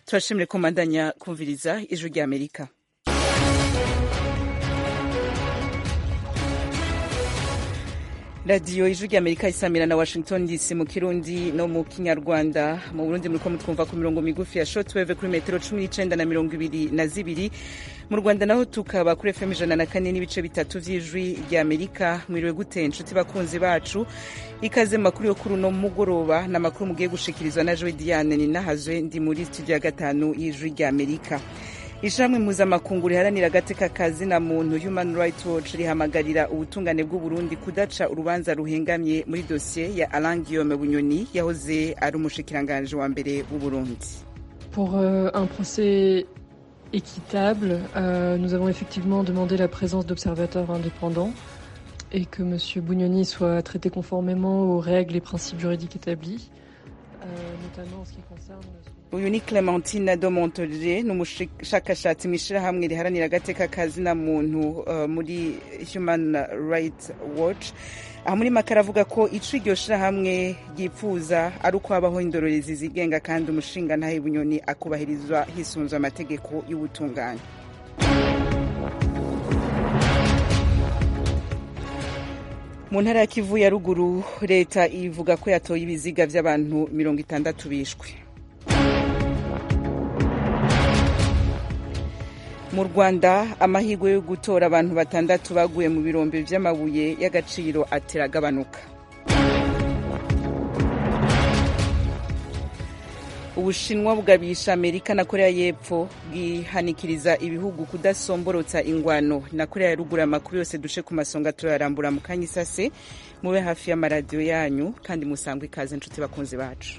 turashimire ko mbandanya kumviriza ijwi rya amerika radiyo ijwi rya amerika isamira na washington dc mu kirundi no mu kinyarwanda mu burundi muriko mutwumva ku mirongo migufi ya shortwave kuri metero cumi n'icenda na mirongo ibiri na zibiri mu rwanda naho tukaba kuri fm ijana na kane n'ibice bitatu vy'ijwi rya amerika mwiriwe gute nshuti bakunzi bacu ikaze mu makuru yo kuri uno mugoroba ni amakuru mugiye gushikirizwa na joe diane ninahazwe ndi muri studio ya gatanu y'ijwi rya amerika ishirahamwe mpuzamakungu riharanira agateka kazi na muntu human rights watch rihamagarira ubutungane bw'uburundi kudaca urubanza ruhengamye muri dosiye ya alain guillaume bunyoni yahoze ari umushikiranganji wa mbere w'uburundi pour euh, un procès équitable euh, nous avons effectivement demandé la présence d'observateurs indépendants et que m bugnoni soit traité conformément aux règles et principes juridiques établis euh, notamment en ce qui concerne uyu ni clementine domontoje ni umushakashatsi mu ishyirahamwe riharanira agateka kazina muntu uh, muri human rights watch aha muri make aravuga ko ico iryo shirahamwe ryipfuza ari uko habaho indorerezi zigenga kandi umushinga ntahe bunyoni akubahirizwa hisunzwe amategeko y'ubutungane mu ntara ya kivu ya ruguru leta ivuga ko yatoye ibiziga vy'abantu mirongo itandatu bishwe mu rwanda amahirwe yo gutora abantu batandatu baguye mu birombe vy'amabuye y'agaciro ateragabanuka ubushinwa bugabisha amerika na korea y'epfo bwihanikiriza ibihugu kudasomborotsa ingwano na korea ya ruguru amakuru yose duce ku masonga turayarambura mu kanya isase mube hafi y'amaradiyo yanyu kandi musangwe ikaze inshuti bakunzi bacu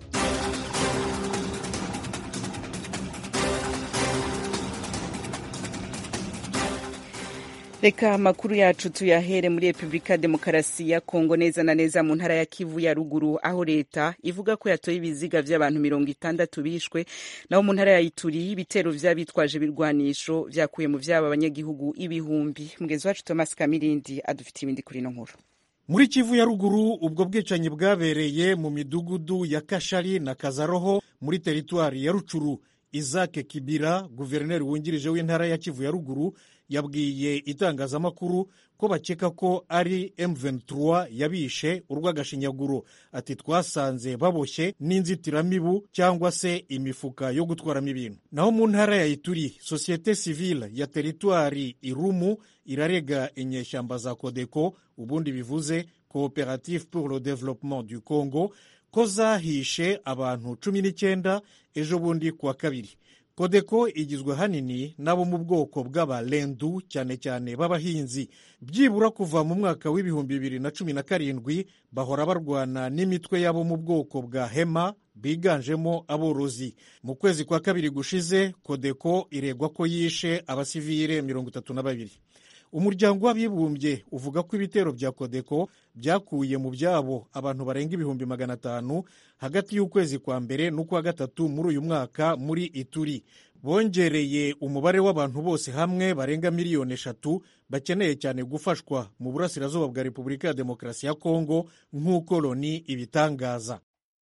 reka amakuru yacu tuyahere muri repubulika demokarasi ya kongo neza na neza mu ntara ya kivu ya ruguru aho leta ivuga ko yatoye ibiziga vy'abantu mirongo itandatu bishwe naho mu ntara ya ituri ibitero vy'abitwaje ibirwanisho vyakuye mu vyabo abanyagihugu ibihumbi mugenzi wacu thomas kamirindi adufitiye ibindi kuri ino nkuru muri kivu ya ruguru ubwo bwicanyi bwabereye mu midugudu ya kashari na kazaroho muri teritwari ya rucuru isaac kibira guverineri wungirije w'intara ya kivu ya ruguru yabwiye itangazamakuru ko bakeka ko ari M23 yabishe urw'agashinyaguro ati twasanze baboshye n'inzitiramibu cyangwa se imifuka yo gutwaramo ibintu naho mu ntara ya Ituri sosiyete sivile ya teritwari Irumu irarega inyeshyamba za Kodeko ubundi bivuze Coopérative pour le développement du Congo ko zahishe abantu cumi n'icyenda ejo bundi kuwa kabiri kodeko igizwe hanini n'abo mu bwoko bw'abarendu cyane cyane b'abahinzi byibura kuva mu mwaka w'ibihumbi bibiri na cumi na karindwi bahora barwana n'imitwe y'abo mu bwoko bwa hema biganjemo aborozi mu kwezi kwa kabiri gushize kodeko iregwa ko yishe abasivire mirongo itatu na babiri umuryango w'abibumbye uvuga ko ibitero bya kodeko byakuye mu byabo abantu barenga ibihumbi magana atanu hagati y'ukwezi kwa mbere n'ukwa gatatu muri uyu mwaka muri ituri bongereye umubare w'abantu bose hamwe barenga miliyoni eshatu bakeneye cyane gufashwa mu burasirazuba bwa repubulika ya demokarasi ya kongo nk'uko loni ibitangaza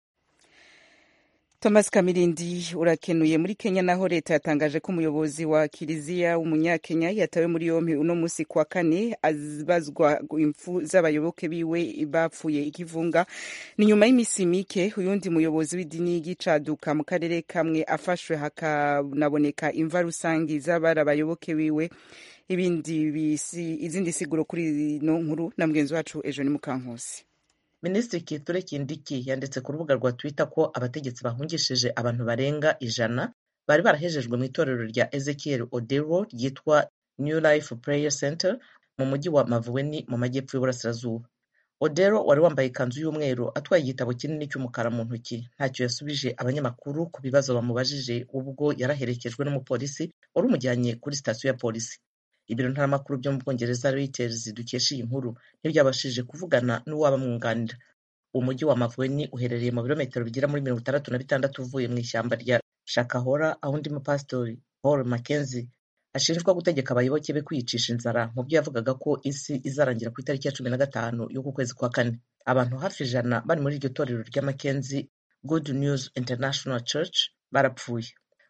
thomas kamirindi urakenuye muri kenya naho leta yatangaje ko umuyobozi wa kiliziya w'umunyakenya yatawe muri yompi uno munsi kuwa kane azibazwa impfu z'abayoboke biwe bapfuye ikivunga ni nyuma y'iminsi mike uyundi muyobozi w'idini y'igicaduka mu karere kamwe afashwe hakanaboneka imva rusangi z'abari abayoboke biwe ibindi bisi izindi siguro kuri ino nkuru na mugenzi wacu ejo ni mukankusi minisitiri kithure kindiki yanditse ku rubuga rwa twitter ko abategetsi bahungishije abantu barenga ijana bari barahejejwe mu itorero rya ezekiel odero ryitwa new life prayer center mu mujyi wa mavuweni mu majyepfo y'uburasirazuba odero wari wambaye ikanzu y'umweru atwaye igitabo kinini cy'umukara mu ntoki ntacyo yasubije abanyamakuru ku bibazo bamubajije ubwo yaraherekejwe n'umupolisi wari umujyanye kuri sitasiyo ya polisi ibiro ntaramakuru byo mu bwongereza reuters dukesha iyi nkuru ntibyabashije kuvugana n'uwabamwunganira umujyi wa mavuweni uherereye mu birometero bigera muri mirongo itandatu na bitandatu uvuye mu ishyamba rya shakahora aho undi mupasitori paul mackenzie ashinjwa gutegeka abayoboke be kwiyicisha inzara mu byo yavugaga ko isi izarangira ku itariki ya cumi na gatanu y'uku kwezi kwa kane abantu hafi ijana bari muri iryo torero rya mackenzie good news international church barapfuye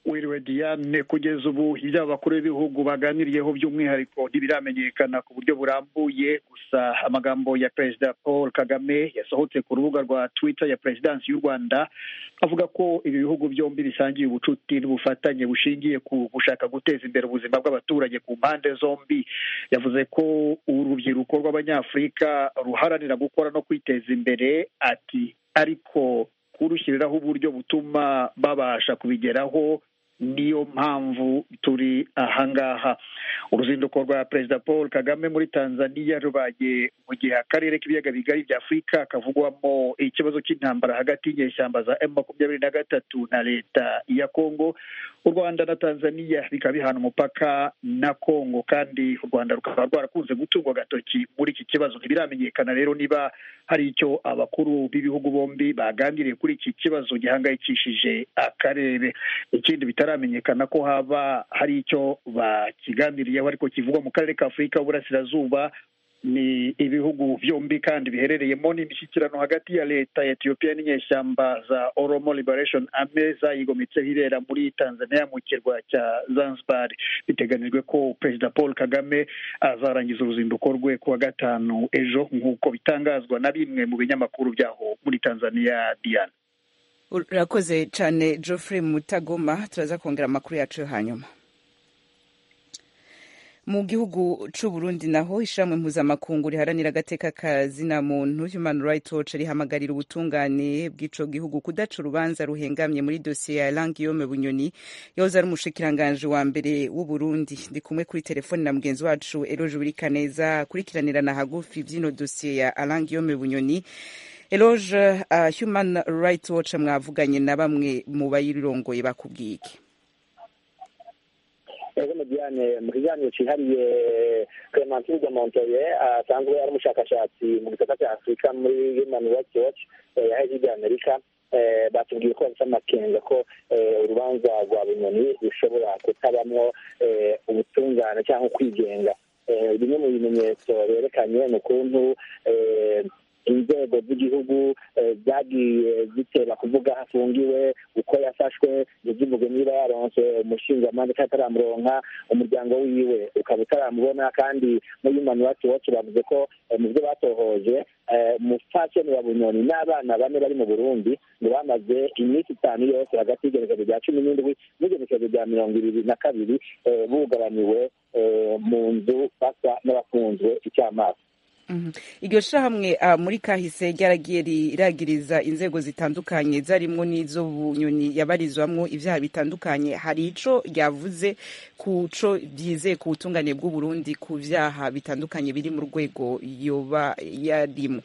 wiriwe diane kugeza ubu ibyo abakuru b'ibihugu baganiriyeho by'umwihariko ntibiramenyekana ku buryo burambuye gusa amagambo ya perezida paul kagame yasohotse ku rubuga rwa twitter ya perezidansi y'u rwanda avuga ko ibi bihugu byombi bisangiye ubucuti n'ubufatanye bushingiye ku gushaka guteza imbere ubuzima bw'abaturage ku mpande zombi yavuze ko urubyiruko rw'abanyafurika ruharanira gukora no kwiteza imbere ati ariko kurushyiriraho uburyo butuma babasha kubigeraho niyo mpamvu turi ahangaha uruzinduko rwa perezida paul kagame muri tanzania rubaye mu gihe akarere k'ibiyaga bigari bya afurika kavugwamo ikibazo cy'intambara hagati y'inyeshyamba za emu makumyabiri na gatatu na leta ya kongo u rwanda na tanzania bikaba bihana umupaka na kongo kandi u rwanda rukaba rwarakunze gutungwa agatoki muri iki kibazo ntibiramenyekana rero niba hari icyo abakuru b'ibihugu bombi baganiriye kuri iki kibazo gihangayikishije akarere ikindi bitaramenyekana ko haba hari icyo bakiganiriyeho ariko kivugwa mu karere ka afurika y'uburasirazuba ni ibihugu byombi kandi biherereyemo n'imishyikirano hagati ya leta ya etiyopiya n'inyeshyamba za oromo liberation army zayigometseho irera muri tanzania mu kirwa cya zanzibar biteganijwe ko perezida paul kagame azarangiza uruzinduko rwe kuwa gatanu ejo nk'uko bitangazwa na bimwe mu binyamakuru byaho muri tanzania diana urakoze cyane geoffrey mutagoma turaza kongera amakuru yacu yo hanyuma mu gihugu c'u Burundi naho ishamwe mpuzamakungu riharanira agateka ka zina muntu Human Rights Watch rihamagarira ubutungane bw'ico gihugu kudaca urubanza ruhengamye muri dosiye ya Lang Guillaume Bunyoni yahoze ari umushikiranganje wa mbere w'u Burundi ndi kumwe kuri telefoni na mugenzi wacu Eloge Burikaneza kurikiranirana hagufi vy'ino dosiye ya Lang Guillaume Bunyoni Eloge uh, Human Rights Watch mwavuganye na bamwe mu bayirongoye bakubwiye iki ego mujyane mu kiganiro cyihariye clementine de montoye asanzwe ari umushakashatsi mu gisata cya afurika muri human rights watch yahaje ibya amerika batubwiye ko bafite amakenga ko urubanza rwa bunyoni rushobora kutabamwo ubutungane cyangwa kwigenga bimwe mu bimenyetso berekanye ni ukuntu inzego z'igihugu zagiye zitera kuvuga hafungiwe uko yafashwe ntizivuge niba yaronse umushingamanza cyangwa ataramuronka umuryango wiwe ukaba utaramubona kandi muri human rights watch bavuze ko mu byo batohoje umupfasoni wa bunyoni n'abana bane bari mu burundi ngo bamaze iminsi itanu yose hagati y'igenekerezo rya cumi n'indwi n'igenekerezo rya mirongo ibiri na kabiri bugabaniwe mu nzu basa n'abafunzwe icyamaso iryo shirahamwe muri kahise ryaragiye riragiriza inzego zitandukanye zarimwo n'izo bunyoni yabarizwamwo ibyaha bitandukanye hari ico ryavuze ku co byizeye ku butungane bw'uburundi ku vyaha bitandukanye biri mu rwego yoba yarimo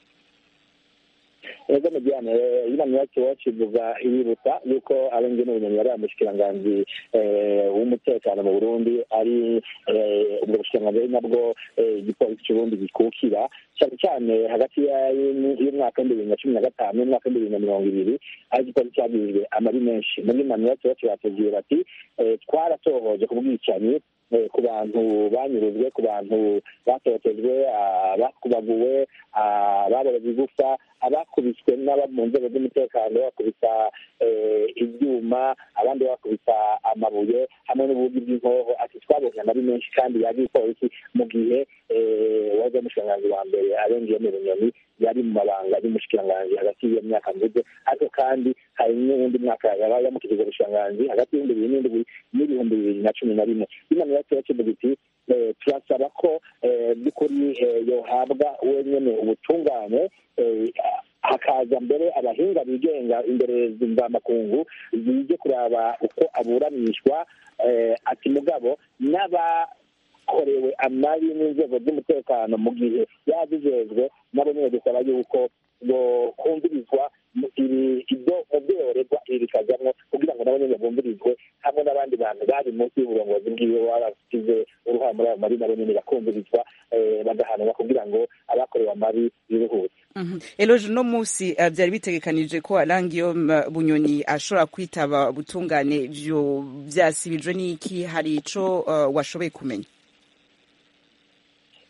ego mujyane human rights watch ivuga iributsa yuko arenze n'ubunyoni yari umushikiranganji w'umutekano mu burundi ari ubwo bushikiranganji ari nabwo igipolisi cy'uburundi gikukira cyane cyane hagati y'umwaka w'ibihumbi bibiri na cumi na gatanu n'umwaka w'ibihumbi bibiri na mirongo ibiri aho igipolisi cyagirijwe amabi menshi muri human rights watch batubwira bati twaratohoje ku bwicanyi ku bantu banyurujwe ku bantu batotejwe abakubaguwe ababoreza igufa abakubiswe n'aba mu nzego z'umutekano bakubita ibyuma abandi bakubita amabuye hamwe n'ubugi bw'inkoho ati twabonye amabi menshi kandi yagiye polisi mu gihe waje umushikiranganji wa mbere arengeye mu bunyoni yari mu mabanga y'umushikiranganji hagati y'iyo myaka mvuze ariko kandi hari n'uwundi mwaka yaba yamukijije ubushikiranganji hagati y'ibihumbi bibiri n'indwi n'ibihumbi bibiri na cumi na rimwe imana yacu yakivuga iti turasaba ko by'ukuri yohabwa wenyine ubutungane hakaza mbere abahinga bigenga imbere mvamakungu zije kuraba uko aburanishwa ati mugabo n'abakorewe amabi n'inzego z'umutekano mu gihe yazijejwe nabo nyine dusaba yuko kumvirizwa ibyo mu byo yorerwa ibi bikajyamo kugira ngo nabo nyine bumvirizwe hamwe n'abandi bantu bari munsi y'uburongozi bwiwe baba bashyize uruhare muri ayo mabi nabo nyine bakumvirizwa bagahanwa kugira ngo abakorewe amabi biruhutse eloje uno munsi byari bitegekanije ko arangiyo bunyoni ashobora kwitaba ubutungane byo byasibijwe n'iki hari ico washoboye kumenya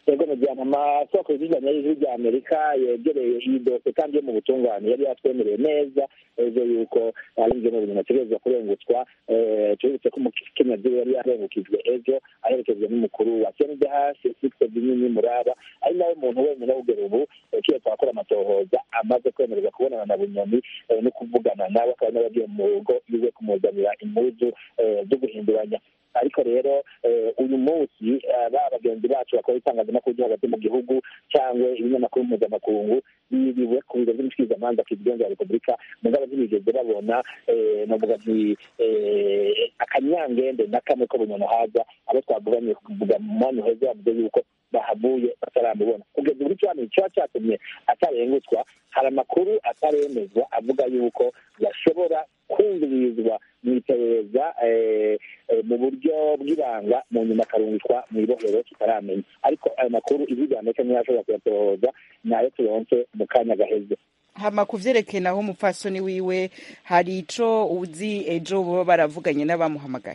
ego mu gihe amasoko y'ijyanye y'ijwi rya amerika yegereye iyi dosiye kandi yo mu butungane yari yatwemereye neza ejo yuko arinjye mu bintu ategerezwa kurengutswa tubibutse ko umukenyezi yari yarengukijwe ejo aherekejwe n'umukuru wa cndh sixte binini muraba ari nawe muntu wenyine kugera ubu kiyo twakora amatohoza amaze kwemererwa kubonana na bunyoni no kuvugana nawe akaba nawe agiye mu rugo iwe kumuzanira impuzu zo guhinduranya ariko rero uyu munsi ba bagenzi bacu bakora itangazamakuru ryo hagati mu gihugu cyangwa ibinyamakuru mpuzamakungu biriwe ku biro by'umushikirizamanza ku igihugu cya repubulika mugabo ntibigeze babona navuga nti akanyangende na kamwe ko bunyono haza abo twavuganye kuvuga mu mwanya uheze bavuze yuko bahavuye bataramubona kugeza ubu icyo kiba cyatumye atarengutswa hari amakuru ataremezwa avuga yuko bashobora kumvirizwa mu iperereza mu buryo bw'ibanga mu nyuma akarungikwa mu ibohero tutaramenya ariko ayo makuru izigana cyo ntiyashobora kuyatohoza nayo turonse mu kanya gaheze hama kuvyerekeye naho umupfasoni wiwe hari ico uzi ejo baba baravuganye n'abamuhamagaye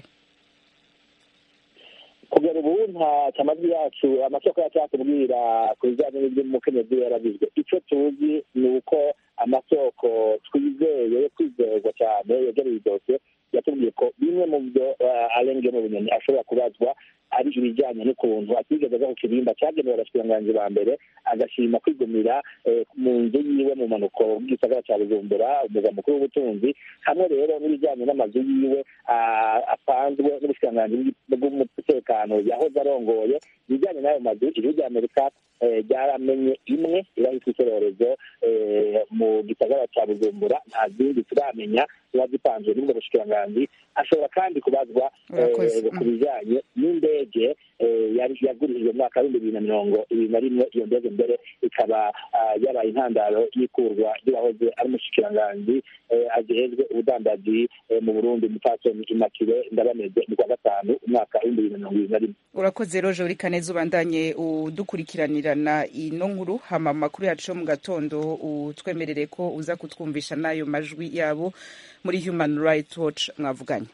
kugera ubu nta amajwi yacu amasoko yacu yatubwira ku bijyanye n'iby'umukenyezi yarabizwe icyo tuzi ni uko amasoko twizeye yo kwizerwa cyane yegereye idosiye yatubwiye ko bimwe mu byo arenge mu bunyoni ashobora kubazwa ari ibijyanye n'ukuntu atigeze aza ku kirimba cyagenewe abashikiranganji ba mbere agashima kwigumira mu nzu yiwe mu mpanuko bw'isagara cya bujumbura umurwa mukuru w'ubutunzi hamwe rero n'ibijyanye n'amazu yiwe apanzwe n'ubushikiranganji bw'umutekano yahoze arongoye ibijyanye n'ayo mazu ijwi rya amerika ryaramenye imwe iba yitwa icyorezo mu gisagara cya bujumbura nta zindi turamenya ziba zipanzwe n'ubwo bushikiranganji ashobora kandi kubazwa ku bijyanye n'indege yagurishijwe mu mwaka w'ibihumbi bibiri na mirongo ibiri na rimwe iyo ndege mbere ikaba yabaye intandaro y'ikurwa ry'uwahoze ari umushikiranganji agejwe ubudandaji mu burundi mupfasoni imakire ndabameze mu kwa gatanu umwaka w'ibihumbi bibiri na mirongo ibiri na rimwe urakoze roje uri kaneza ubandanye udukurikiranirana ino nkuru hama amakuru yacu yo mu gatondo utwemerere ko uza kutwumvisha n'ayo majwi yabo muri human rights watch mwavuganye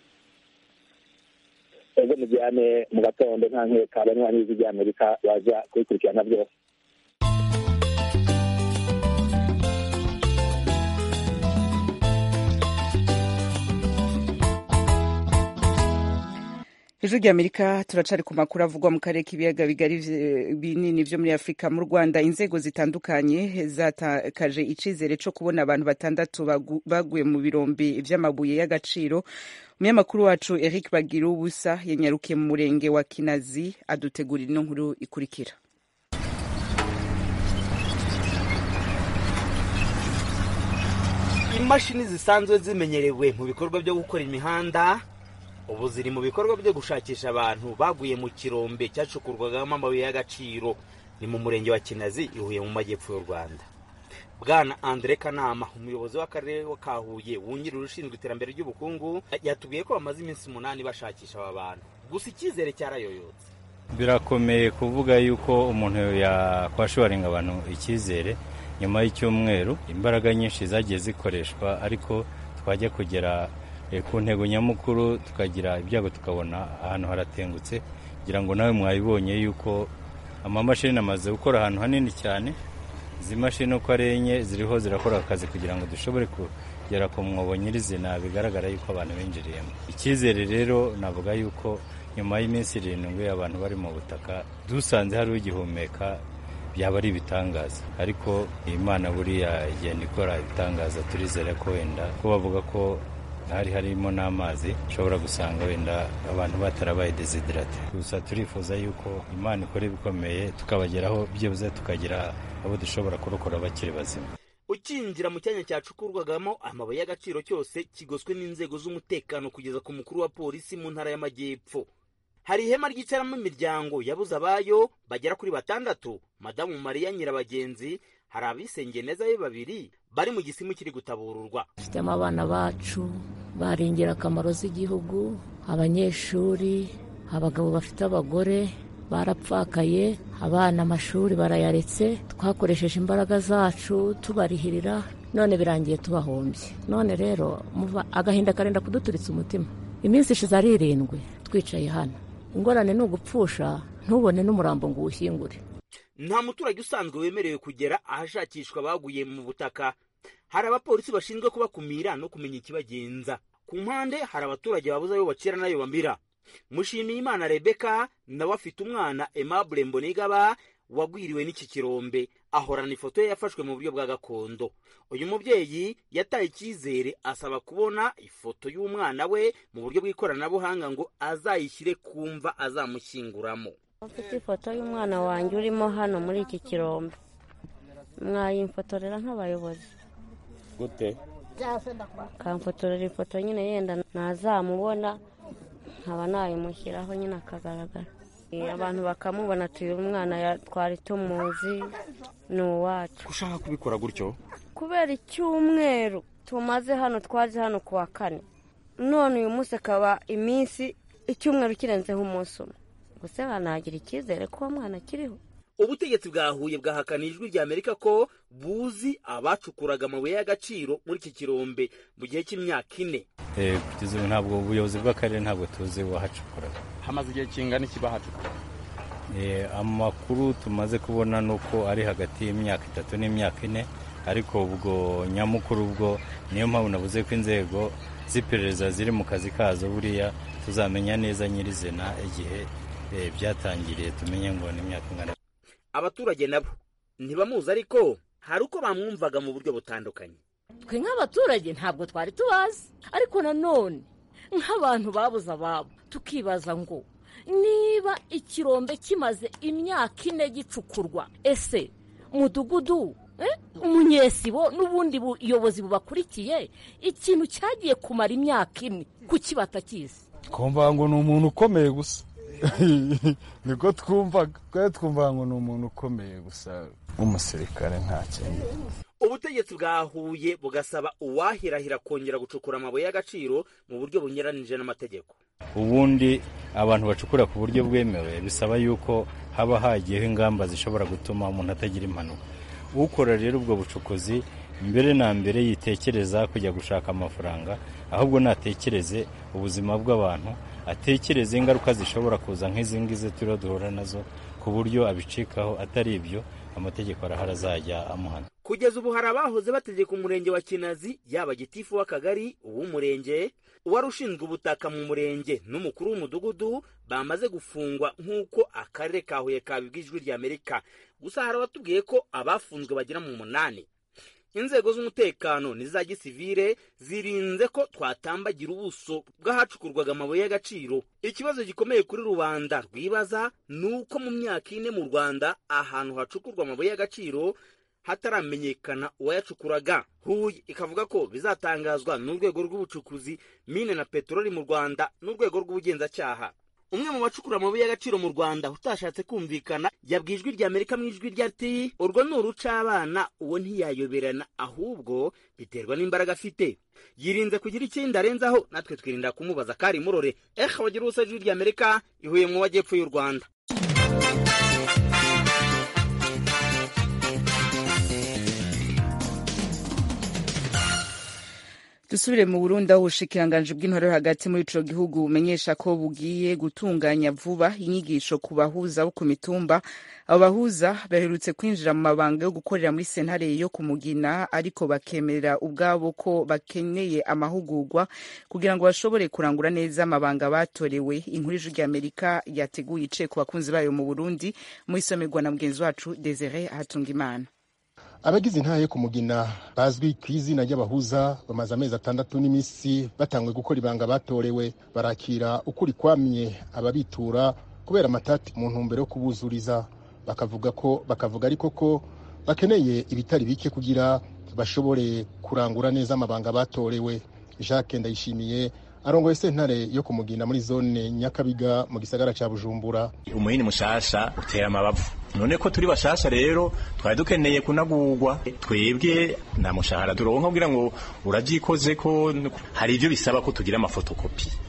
ego mujyane mu gatondo nta nkeka abanywanyi b'ijwi rya amerika baza kubikurikirana byose ijwi rya amerika turacari ku makuru avugwa mu karere k'ibiyaga bigari binini vyo muri afurika mu rwanda inzego zitandukanye zatakaje icizere co kubona abantu batandatu baguye mu birombe vy'amabuye y'agaciro umunyamakuru wacu eric bagira ubusa yanyarukiye mu murenge wa kinazi adutegurira ino nkuru ikurikira imashini zisanzwe zimenyerewe mu bikorwa byo gukora imihanda ubu ziri mu bikorwa byo gushakisha abantu baguye mu kirombe cyacukurwagamo amabuye y'agaciro ni mu murenge wa kinazi ihuye mu majyepfo y'u rwanda bwana andre kanama umuyobozi w'akarere ka huye wungirije ushinzwe iterambere ry'ubukungu yatubwiye ko bamaze iminsi umunani bashakisha aba bantu gusa icyizere cyarayoyotse birakomeye kuvuga yuko umuntu yakwashoringa abantu icyizere nyuma y'icyumweru imbaraga nyinshi zagiye zikoreshwa ariko twajya kugera ku ntego nyamukuru tukagira ibyago tukabona ahantu haratengutse kugira ngo nawe mwabibonye yuko amamashini amaze gukora ahantu hanini cyane izi mashini uko ari enye ziriho zirakora akazi kugira ngo dushobore kugera ku mwobo nyirizina bigaragara yuko abantu binjiriyemo icyizere rero navuga yuko nyuma y'iminsi irindwi abantu bari mu butaka dusanze hari ugihumeka byaba ari ibitangaza ariko imana buriya igenda ikora ibitangaza turizere ko wenda ko bavuga ko hari harimo n'amazi ushobora gusanga wenda abantu batarabaye desiderate gusa turifuza yuko imana ikora ibikomeye tukabageraho byibuze tukagira abo dushobora kurokora bakiri bazima ukinjira mu cyanya cyacukurwagamo amabuye y'agaciro cyose kigoswe n'inzego z'umutekano kugeza ku mukuru wa polisi mu ntara y'amajyepfo hari ihema ryicaramo imiryango yabuze abayo bagera kuri batandatu madamu mariya nyirabagenzi hari abisengeye neza be babiri bari mu gisimu kiri gutabururwa dufitemo abana bacu bari ingirakamaro z'igihugu abanyeshuri abagabo bafite abagore barapfakaye abana amashuri barayaretse twakoresheje imbaraga zacu tubarihirira none birangiye tubahombye none rero agahinda karenda kuduturitsa umutima iminsi ishize ari irindwi twicaye hano ingorane ni ugupfusha ntubone n'umurambo ngo uwushyingure nta muturage usanzwe wemerewe kugera ahashakishwa abaguye mu butaka hari abapolisi bashinzwe kubakumira no kumenya ikibagenza ku mpande hari abaturage babuze ayo bacira n'ayo bamira mushimiyimana rebeka nawe afite umwana aimable mbonigaba wagwiriwe n'iki kirombe ahorana ifoto ye yafashwe mu buryo bwa gakondo uyu mubyeyi yataye icyizere asaba kubona ifoto y'umwana we mu buryo bw'ikoranabuhanga ngo azayishyire ku mva azamushyinguramo ufite ifoto y'umwana wanjye urimo hano muri iki kirombe mwayimfotorera nk'abayobozi gute kamfotorera ifoto nyine yenda ntazamubona nkaba nayimushyiraho nyine akagaragara abantu bakamubona tuyu umwana twari tumuzi ni uwacu ushaka kubikora gutyo kubera icyumweru tumaze hano twaje hano ku wa kane none uyu munsi akaba iminsi icyumweru kirenzeho umunsi umwe gusa banagira icyizere ko uwo mwana akiriho ubutegetsi bwa huye bwahakana ijwi rya amerika ko buzi abacukuraga amabuye y'agaciro muri iki kirombe mu gihe cy'imyaka ine kugeza ubu ntabwo ubuyobozi bw'akarere ntabwo tuzi uwahacukuraga hamaze igihe kingana iki bahacukura amakuru tumaze kubona ni uko ari hagati y'imyaka itatu n'imyaka ine ariko ubwo nyamukuru ubwo niyo mpamvu navuze ko inzego z'iperereza ziri mu kazi kazo buriya tuzamenya neza nyirizina igihe byatangiriye tumenye ngo ni imyaka ingana abaturage nabo ntibamuzi ariko hari uko bamwumvaga mu buryo butandukanye twe nk'abaturage ntabwo twari tubazi ariko nanone nk'abantu babuze ababo tukibaza ngo niba ikirombe kimaze imyaka ine gicukurwa ese mudugudu umunyesibo n'ubundi buyobozi bubakurikiye ikintu cyagiye kumara imyaka ine kuki batakizi twumva ngo ni umuntu ukomeye gusa niko twumvaga twari twumva ngo ni umuntu ukomeye gusa w'umusirikare nta kindi ubutegetsi bwa huye bugasaba uwahirahira kongera gucukura amabuye y'agaciro mu buryo bunyuranije n'amategeko ubundi abantu bacukura ku buryo bwemewe bisaba yuko haba hagiyeho ingamba zishobora gutuma umuntu atagira impanuka ukora rero ubwo bucukuzi mbere na mbere yitekereza kujya gushaka amafaranga ahubwo natekereze ubuzima bw'abantu atekereze ingaruka zishobora kuza nk'izi ngizi turiho duhura nazo ku buryo abicikaho atari ibyo amategeko arahari azajya amuhana kugeza ubu hari abahoze bategeka umurenge wa kinazi yaba gitifu w'akagari uw'umurenge uwari ushinzwe ubutaka mu murenge n'umukuru w'umudugudu bamaze gufungwa nk'uko akarere ka huye kabibwa ijwi rya amerika gusa hari abatubwiye ko abafunzwe bagera mu munani inzego z'umutekano n'iza gisivire zirinze ko twatambagira ubuso bw'ahacukurwaga amabuye y'agaciro ikibazo gikomeye kuri rubanda rwibaza ni uko mu myaka ine mu rwanda ahantu hacukurwa amabuye y'agaciro hataramenyekana uwayacukuraga huye ikavuga ko bizatangazwa n'urwego rw'ubucukuzi mine na peteroli mu rwanda n'urwego rw'ubugenzacyaha umwe mu bacukura amabuye y'agaciro mu rwanda utashatse kumvikana yabwiye ijwi rya amerika mu ijwi rya ati urwo ni urucabana uwo ntiyayoberana ahubwo biterwa n'imbaraga afite yirinze kugira ikindi arenzaho natwe twirinda kumubaza kari murore ehe wagira ubusa ijwi rya amerika ihuye mu majyepfo y'u rwanda dusubire mu burundi aho ubushikiranganji bw'intore yo hagati muri ico gihugu bumenyesha ko bugiye gutunganya vuba inyigisho ku bahuza bo ku mitumba abo bahuza baherutse kwinjira mu mabanga yo gukorera muri sentare yo kumugina ariko bakemerera ubwabo ko bakeneye amahugurwa kugira ngo bashobore kurangura neza amabanga batorewe inkuru ijwi rya amerika yateguye iciye ku bakunzi bayo mu burundi mu isomerwa na mugenzi wacu desire hatungimana abagize intahe ku mugina bazwi ku izina ry'abahuza bamaze amezi atandatu n'iminsi batangwe gukora ibanga batorewe barakira ukuri kwamye ababitura kubera amatati mu ntumbero yo kubuzuriza bakavuga ko bakavuga ariko ko bakeneye ibitari bike kugira bashobore kurangura neza amabanga batorewe jacques ndayishimiye arongoye sentare yo kumugina muri zone nyakabiga mu gisagara ca bujumbura umuhini mushasha utera amabavu none ko turi bashasha rero twari dukeneye kunagurwa twebwe nta mushahara turonka kugira ngo uravyikoze ko hari ivyo bisaba ko tugira amafotokopi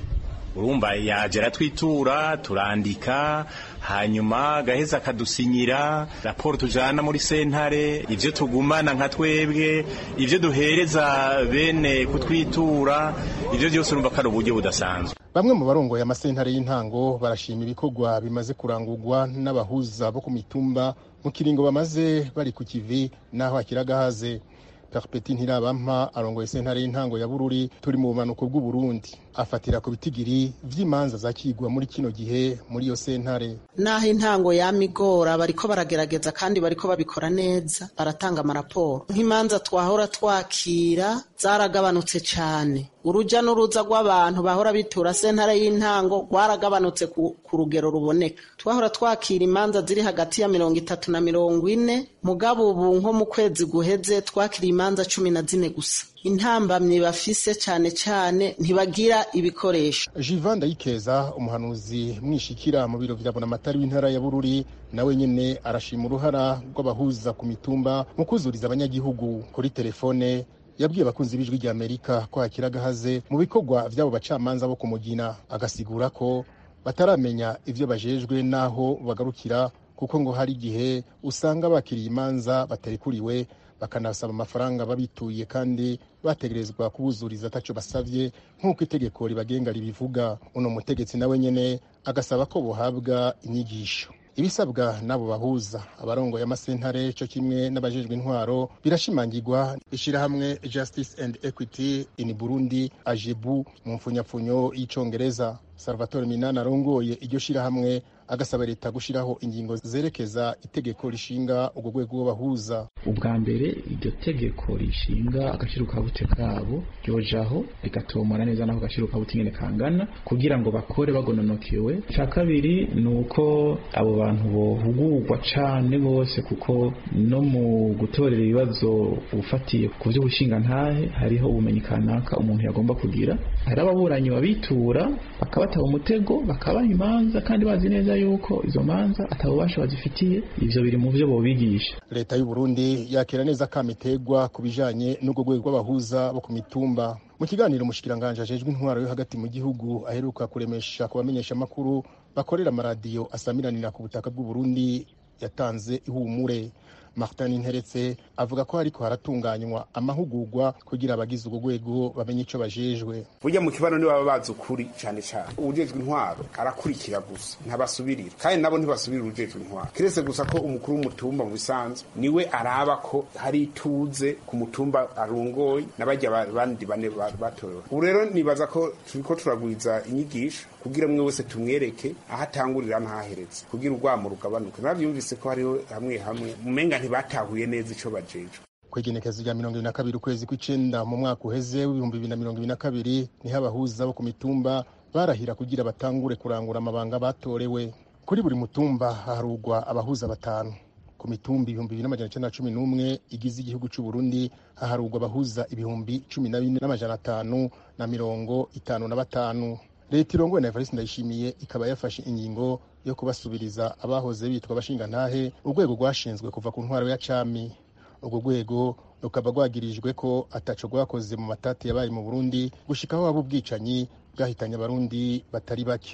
urumva yaje aratwitura turandika hanyuma agaheza akadusinyira raporo tujana muri sentare ivyo tugumana nka twebwe ivyo duhereza bene kutwitura ivyo vyose urumva ko ari uburyo budasanzwe bamwe mu barongoye amasentare y'intango barashima ibikorwa bimaze kurangurwa n'abahuza bo ku mitumba mu kiringo bamaze bari ku kivi n'aho akiragahaze perpeti ntirabampa arongoye sentare y'intango ya bururi turi mu bumanuko bw'uburundi afatira ku bitigiri vy'imanza zakigwa muri kino gihe muri iyo sentare naho intango yamigora bariko baragerageza kandi bariko babikora neza baratanga amaraporo nk'imanza twahora twakira zaragabanutse cane uruja n'uruza rw'abantu bahora bitura sentare y'intango rwaragabanutse ku, ku rugero ruboneka twahora twakira imanza ziri hagati ya mirongo itatu na mirongo ine mugabo ubu nko mu kwezi guheze twakiriye imanza cumi na zine gusa intambamyi bafise cane cane ntibagira ibikoresho jivan ndayikeza umuhanuzi mwishikira mu biro vya bonamatari w'intara ya bururi nawe nyene arashima uruhara rw'abahuza ku mitumba mu kuzuriza abanyagihugu kuri telefone yabwiye abakunzi b'ijwi rya amerika ko hakiri agahaze mu bikorwa vy'abo bacamanza bo kumugina agasigura ko bataramenya ivyo bajejwe n'aho bagarukira kuko ngo hari igihe usanga bakiriye imanza batarikuriwe bakanasaba amafaranga babituye kandi bategerezwa kubuzuriza ataco basavye nk'uko itegeko ribagenga ribivuga uno mutegetsi nawe nyene agasaba ko bohabwa inyigisho ibisabwa n'abo bahuza abarongoye amasentare co kimwe n'abajejwe intwaro birashimangirwa ishirahamwe justice and equity in burundi ajebu mu mfunyapfunyo y'icongereza salvatore minani arongoye iryo shirahamwe agasaba leta gushiraho ingingo zerekeza itegeko rishinga urwo rwego rw'abahuza ubwa mbere iryo tegeko rishinga agaciro kabute kabo ryojaho rigatomora neza n'ako gaciro kabute ingene kangana kugira ngo bakore bagononokewe icya kabiri ni uko abo bantu bohugurwa cane bose kuko no mu gutorera ibibazo ufatiye ku vy'ubushingantahe hariho ubumenyi kanaka umuntu yagomba kugira hari ababuranyi babitura bakabataba umutego bakabaha imanza kandi bazi neza yuko izo manza atabubasha bazifitiye ivyo biri mu vyo bobigisha leta y'u Burundi yakira neza kamiterwa ku bijanye n'urwo rwego rw'abahuza bo ku mitumba mu kiganiro umushikiranganje ajejwe intwaro yo hagati mu gihugu aheruka kuremesha ku bamenyesha amakuru bakorera amaradiyo asamiranira ku butaka bw'u Burundi yatanze ihumure martin nteretse avuga ko hariko haratunganywa amahugurwa kugira abagize urwo rwego bamenye ico bajejwe burya mu kibano ni baba bazi ukuri cyane cyane uwujejwe intwaro arakurikira gusa ntabasubirira kandi nabo ntibasubirira uwujejwe intwaro kiretse gusa ko umukuru w'umutumba mu bisanzwe niwe araba ko hari ituze ku mutumba arongoye n'abajya bandi bane batorewe ubu rero nibaza ko turiko turagwiza inyigisho kugira mwe wese tumwereke aho atangurira n'ahaheretse kugira urwamo rugabanuke navyumvise ko hariho hamwe hamwe mumenga ntibatahuye neza ico bajejwe kwegenekezo rya mirongo ibiri na kabiri ukwezi kw'icenda mu mwaka uheze w'ibihumbi bibiri na mirongo ibiri na kabiri niho abahuza bo ku mitumba barahira kugira batangure kurangura amabanga batorewe kuri buri mutumba haharugwa abahuza batanu ku mitumba ibihumbi bibiri n'amajana icenda na cumi n'umwe igize igihugu c'u Burundi haharugwa abahuza ibihumbi cumi na bine n'amajana atanu na mirongo itanu na batanu leta irongowe na evariste ndayishimiye ikaba yafashe ingingo yo kubasubiriza abahoze bitwa abashingantahe urwego rwashinzwe kuva ku ntwaro ya cami urwo rwego rukaba rwagirijwe ko ataco rwakoze mu matati yabaye mu burundi gushikaho haba ubwicanyi bwahitanye abarundi batari bake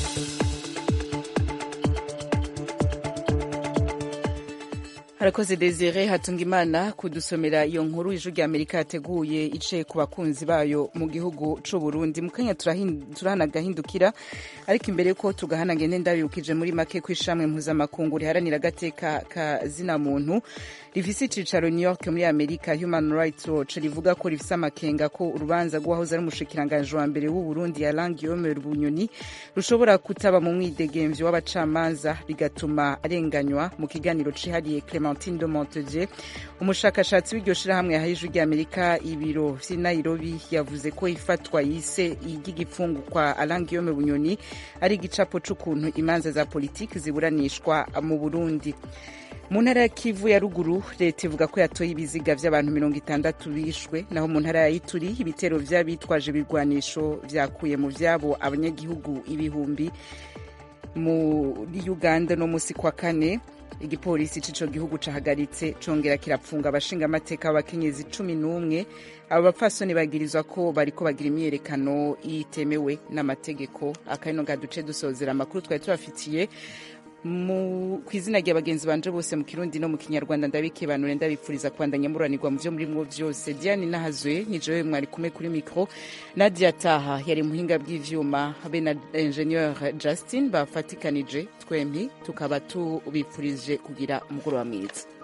harakoze desire hatunga imana kudusomera iyo nkuru ijwi rya amerika yateguye iciye ku bakunzi bayo mu gihugu c'u burundi mu kanya turahana gahindukira ariko imbere ko tugahana ngende ndabibukije muri make ko ishamwe mpuzamakungu riharanira agateka ka zina muntu rifise icicaro new york muri amerika human rights watch rivuga ko rifise amakenga ko urubanza rw'uwahoze ari umushikiranganji wa mbere w'u burundi yalang guillaume bunyoni rushobora kutaba mu mwidegemvyo w'abacamanza bigatuma arenganywa mu kiganiro cihariye clementine de montegier umushakashatsi w'iryo shirahamwe yahaye ijwi rya amerika ibiro vy'i nairobi yavuze ko ifatwa yise iry'igipfungu kwa alain guillaume bunyoni ari igicapo c'ukuntu imanza za politiki ziburanishwa mu burundi mu ntara ya kivu ya ruguru leta ivuga ko yatoye ibiziga vy'abantu mirongo itandatu bishwe naho mu ntara ya ituri ibitero vy'abitwaje ibigwanisho vyakuye mu vyabo abanyagihugu ibihumbi muri uganda no musi kwa kane igipolisi c'ico gihugu cahagaritse congera kirapfunga abashinga amateka b'abakenyezi cumi n'umwe abo bapfasoni bagirizwa ko bariko bagira imyiyerekano itemewe n'amategeko akabino nga duce dusozera amakuru twari tubafitiye mu ku izina rya bagenzi banje bose mu kirundi no mu kinyarwanda ndabikebanure ndabipfuriza kubandanya muranirwa mu vyo murimwo vyose diane nahazwe nijewe mwari kumwe kuri mikro nadia taha yari muhinga bw'ivyuma be na ingenieur justin bafatikanije twempi tukaba tubipfurije kugira umugoroba mwiza